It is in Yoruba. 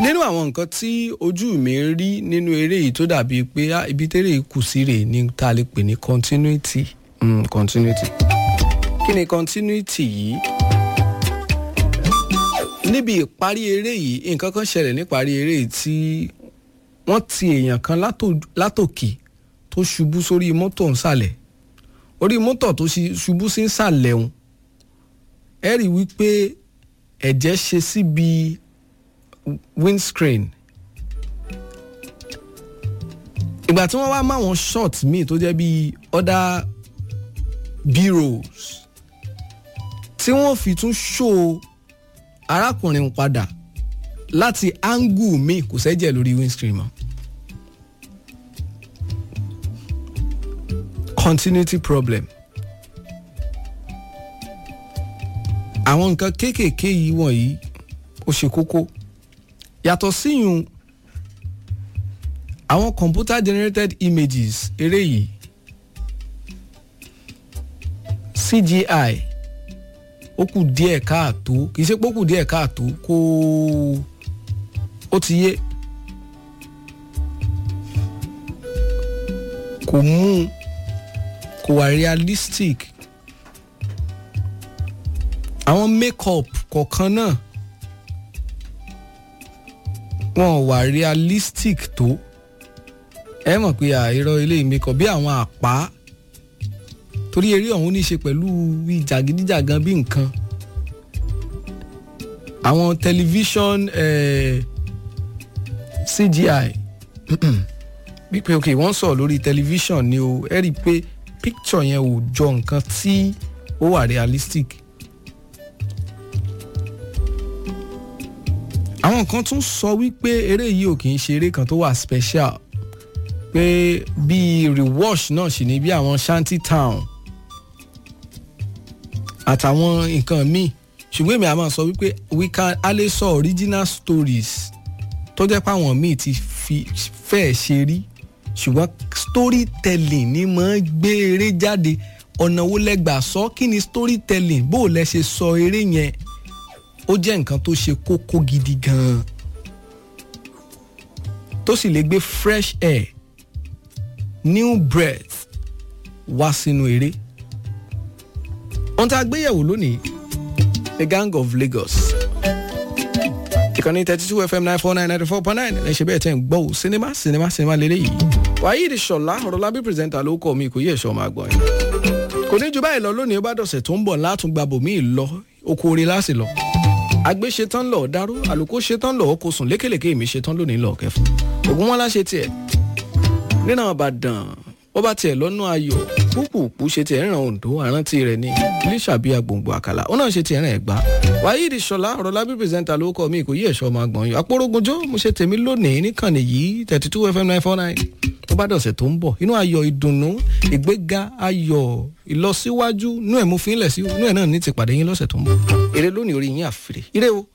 nínú àwọn nǹkan tí ojú mi ń rí nínú eré yìí tó dàbíi pé ah, ibi tẹ́lẹ̀ kù sí rèé ní tá a lè pè ní continuity mm, continuity kí ni continuity yìí níbi ìparí eré yìí nǹkan kan ṣẹlẹ̀ níparí eré yìí tí wọ́n ti èèyàn kan látò- látòkè tó ṣubú sórí mọ́tò nsàlẹ̀ orí mọ́tò tó ṣi- ṣubú sí nsàlẹ̀ òun ẹ rí i wípé ẹ̀jẹ̀ ṣe síbi windscreen ìgbà tí wọ́n wá máwọn shot míì tó jẹ́ bíi other b-rolls tí wọ́n fi tún show arákùnrin padà láti angle míì kò sẹ́jẹ̀ lórí windscreen mọ́. continuity problem. àwọn nǹkan kéékèèké yìí wọ̀nyí ó ṣe kókó yàtọ̀ síyùn àwọn computer generated images eré yìí CGI ó kù díẹ̀ káàtó kì í ṣe pé ó kù díẹ̀ káàtó kó ó ti yé kò mú un kò wà realistic àwọn make-up kọ̀ọ̀kan náà wọn ò wà realistic tó ẹ mọ̀ pé àìrọ̀ ilé make-up bí àwọn àpá torí eré ọ̀hún ní í ṣe pẹ̀lú bí jàgídíjàgan bí nǹkan àwọn tẹlifíṣọ̀n eh, CGI wípé ok wọ́n sọ̀rọ̀ lórí tẹlifíṣọ̀n ni o ẹ rí i pé picture yẹn ò jọ nǹkan tí ó wà realistic. àwọn kan tún sọ wípé eré yìí ò kì í ṣe eré kan tó wà special pé bíi rewash náà sì ní bí àwọn shanty town àtàwọn nǹkan míì ṣùgbọ́n èmi àmọ́ sọ wípé we can a lè sọ original stories tó jẹ́ pé àwọn míì ti fi fẹ́ẹ̀ ṣe rí ṣùgbọ́n storytelling ni máa ń gbé eré jáde ọ̀nà wo lẹ́gbàá sọ kí ni storytelling bó o lẹ ṣe sọ eré yẹn ó jẹ́ nǹkan tó ṣe kókó gidi gan-an tó sì lè gbé fresh air new breath wá sínú eré ohun tá a gbé yẹ̀wò lónìí the gang of Lagos ìkànnì thirty two fm nine four nine ninety four point nine ẹ ṣe bẹ́ẹ̀ tẹ́ ń gbọ́ ò sinimá sinimá sinimá lélẹ́yìí wàyí ìṣọ̀lá ọ̀rọ̀lábí pírẹsẹ̀ntà ló kọ́ mi kò yẹ ẹ̀ṣọ́ máa gbọ́n yín kò ní ju báyìí lọ lónìí ó bá dọ̀sẹ̀ tó ń bọ̀ látún gba bòmíì lọ oko orin láti lọ àgbẹ̀ ṣetán lọ dáró àlùkò ṣetán lọ kó sùn lékèlékè èmi ṣetán lónìí lọ kẹfù ògùn wọn láṣẹ tiẹ̀ nínú àbàdàn ó bá tiẹ̀ lọ́nà ayọ̀ púpùpù ṣe tiẹ̀ ràn Oǹdó àrántí rẹ̀ ní iléṣàbí agbòǹgbò àkàlà ó náà ṣe tiẹ̀ ràn ẹ̀gbá wáyé ìṣọ̀lá ọ̀rọ̀ lábí pírẹsẹ̀ntà ló kọ́ mi kò yí ẹ̀ṣọ́ máa gbọ̀n yọ àpòrógunjó mo ṣe tèmi lónìí níkànnì yìí thirty two fm nine four nine tó bá dọ̀sẹ̀ tó ń bọ̀ inú ayọ̀ ìdùnnú ìgbéga ayọ̀ ìlọsíwájú inú ẹ̀ mú fi ń lẹ̀ sí inú ẹ̀ náà ní ti pàdé yín lọ́sẹ̀ tó ń bọ̀ èrè lónìí orí yín àfìrè ire o